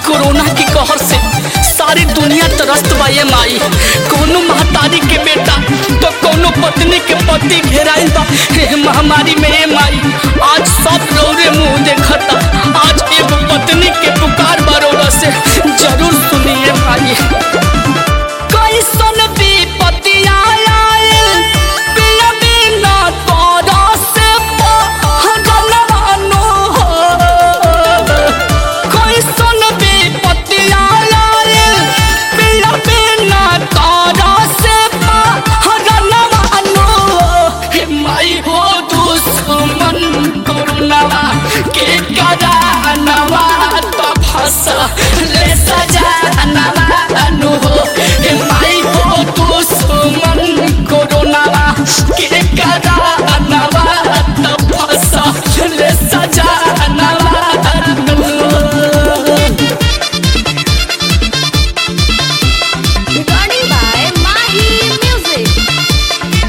Corona के कहर से सारी दुनिया त्रस्त बा ये माई कोनो महतारी के बेटा तो कोनो पत्नी के पति घेराइल बा हे महामारी में ये माई आज सब रौरे मुंह देखता आज एगो पत्नी के पुकार बरोरा से जरूर सुनिए माई कैसन विपत्ति आयल पिया बिना तोरा से पहरनवानो हो कैसन विपत्ति आयल पिया बिना तोरा से पहरनवानो हो हे माई हो दुश्मन करुणवा के करानवा तो फंस ले सजानवा अनु हो हे माई हो दुश्मन करुणवा के करानवा तो फंस ले सजानवा अनु Recording by Mahi Music.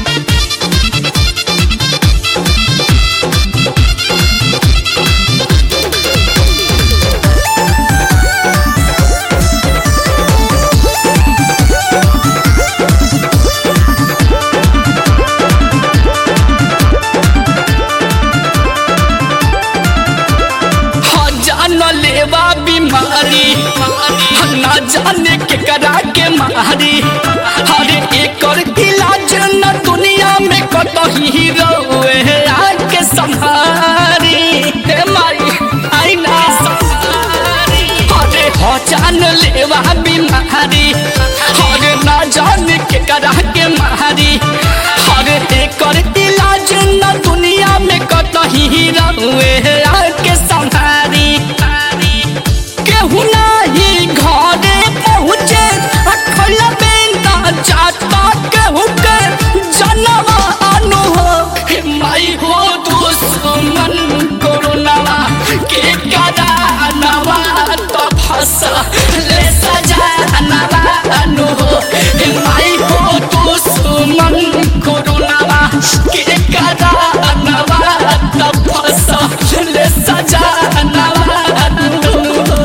हाँ जान लेवा बीमारी ना जाने के करा के मारी हरे एकर इलाज न दुनिया में कतही रोए आके संहारी हे माई आई ना संहारी हरे हो जान लेवा बीमारी हरे ना जाने के करा के मारी हरे एकर इलाज न दुनिया में कतही रोए आके संहारी केहू नाही घरे पहुँचे अखल बेंदा जाता केहू के जनवा अनु हो हे माई हो दुश्मन कोरोनावा के करानवा तो फंस ले सजानवा अनु हो हे माई हो दुश्मन कोरोनावा के करानवा तो फंस ले सजानवा अनु हो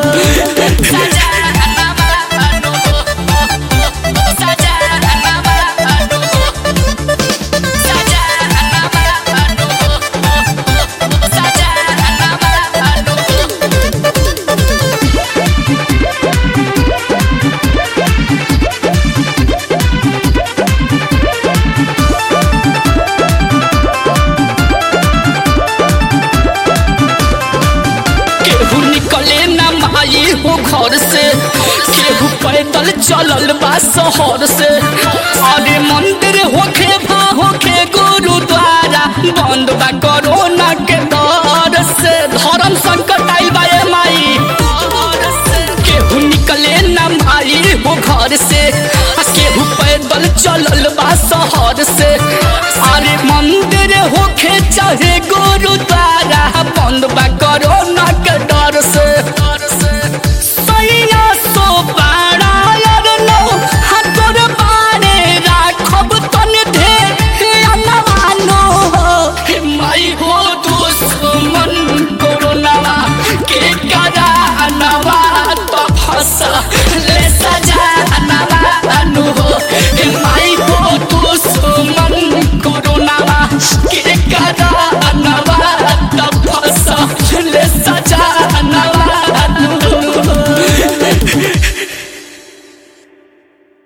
केहू निकले ना माई हो घर से केहू पैदल चलल बा शहर से अरे मंदिर होखे भा होखे गुरुद्वारा बंद बा कोरोना के डर से धर्म संकट आइल बा ए माई केहू निकले ना माई हो घर से आ केहू पैदल चलल बा शहर से अरे मंदिर होखे चाहे